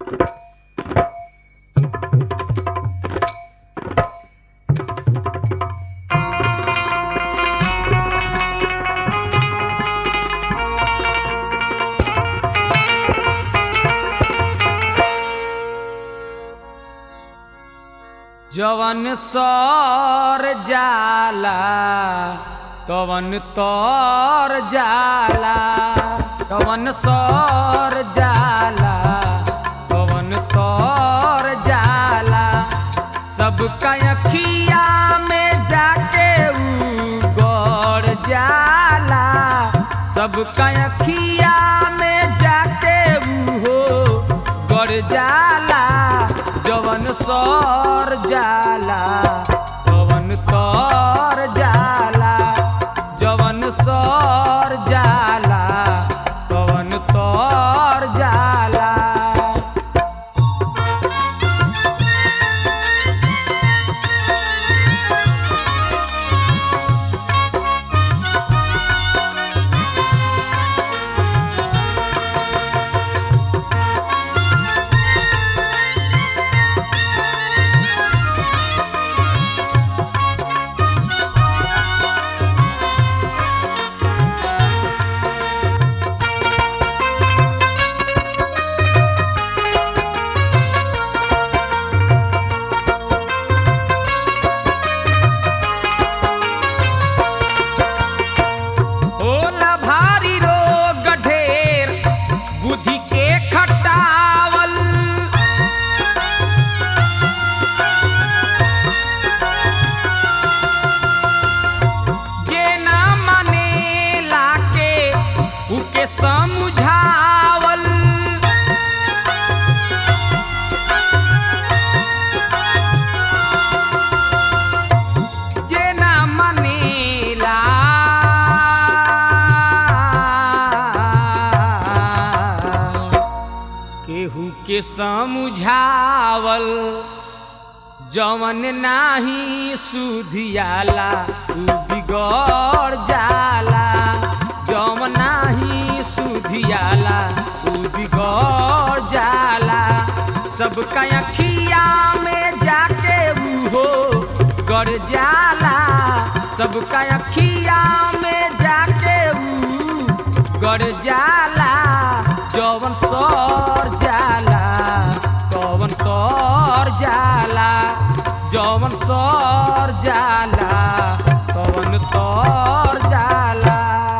जवन सर जाला तवन तर जाला तवन सर जाला तवन तर जाला सबका अखिया में जाके ऊ गड़ जाला सबका अखिया में जाके ऊ हो गड़ जाला जवन सर जाला तवन तर जाला जवन सर जाला तवन तर जाला होला भारी रोग ढेर बुद्धि के खटावल जे ना मानेला के उके समझावल जे ना मानेला केहू के समझावल जवन नाही सुधियाला उ बिगड़ जाला जवन नाही सुधियाला उ बिगड़ जाला सबका अखिया में जाके ऊ हो गड़ जाला सबका अखिया में जाके ऊ गड़ जाला जवन सर जाला तवन तर जाला जवन सर जाला तवन तर जाला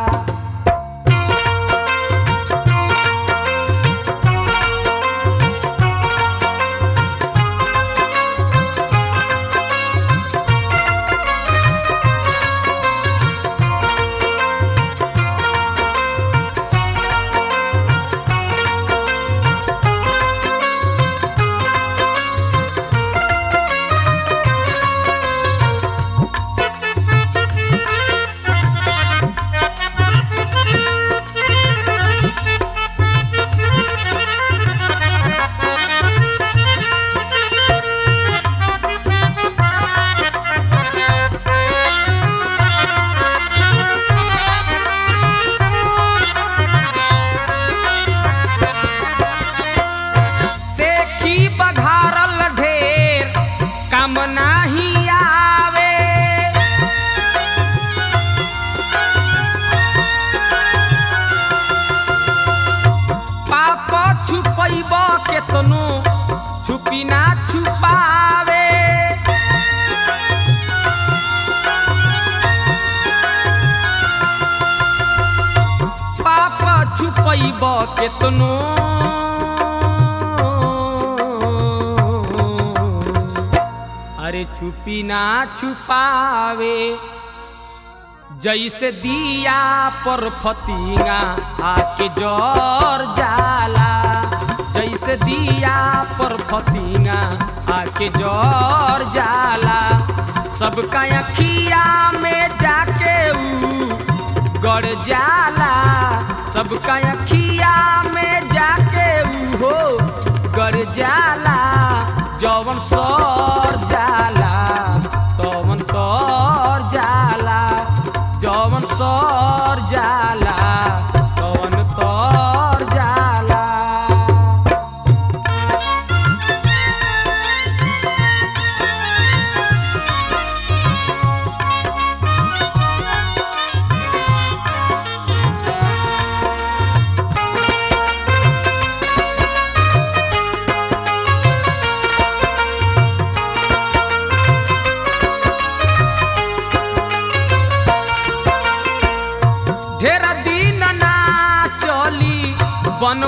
सेखी बघारल ढेर काम नाही आवे पाप छुपैब केतनो छुपी ना छुपावे पाप छुपैब केतनो अरे छुपी ना छुपावे जैसे दिया पर फतिंगा आके जर जाला जैसे दिया पर फतिंगा आके जर जाला सबका अखिया में जाके ऊ गड़ जाला सबका अखिया में जाके ऊ हो गड़ जाला जवन सर जाला तवन तर जाला जवन सर जाला तवन तर जाला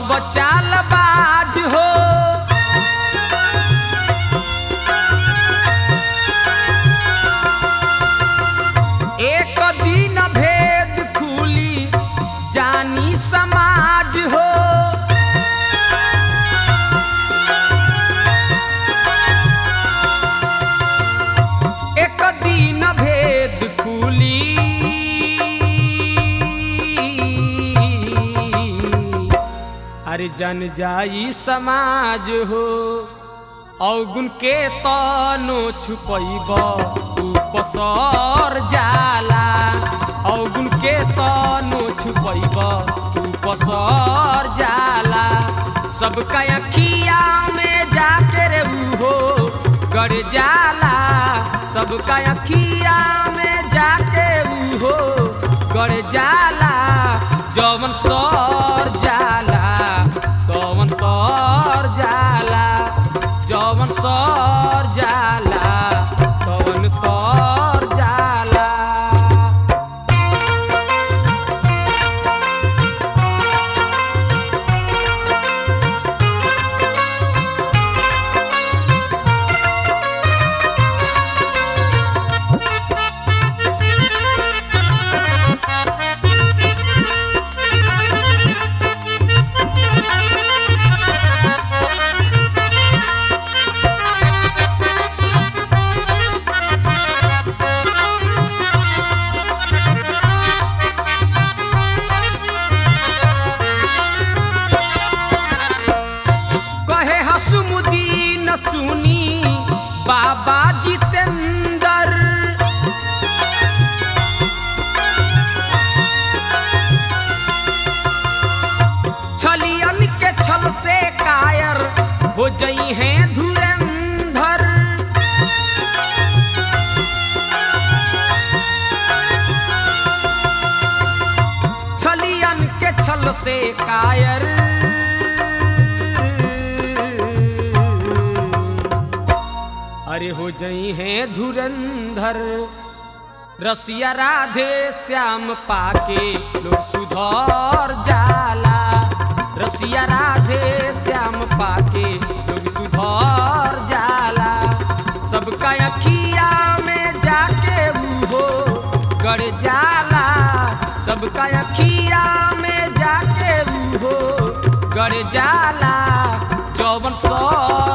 अब चाल बाज हो एक दिन भेद खुली जानी समाज हो एक दिन भेद खुली अरे जन जाई समाज हो अवगुण के तनो छुपैब ऊ पसर जाला अवगुण के तनो छुपैब ऊ पसर जाला सबका अखिया में जाके रे हो गड़ जाला सबका अखिया में जाके हो गड़ जाला जवन सर जाला तवन तर जाला जवन सर जाला तवन तर जाला कहे हसमुदीन सुनी बाबा जितेंद्र छलियन के छल से कायर हो जई हैं धुरंधर छलियन के छल से कायर अरे हो जई हैं धुरंधर रसिया राधे श्याम पाके लोग सुधर जाला रसिया राधे श्याम पाके लोग सुधर जाला सबका अखिया में जाके हो गड़ जाला सबका अखिया में जाके हो गड़ जाला जौवन सर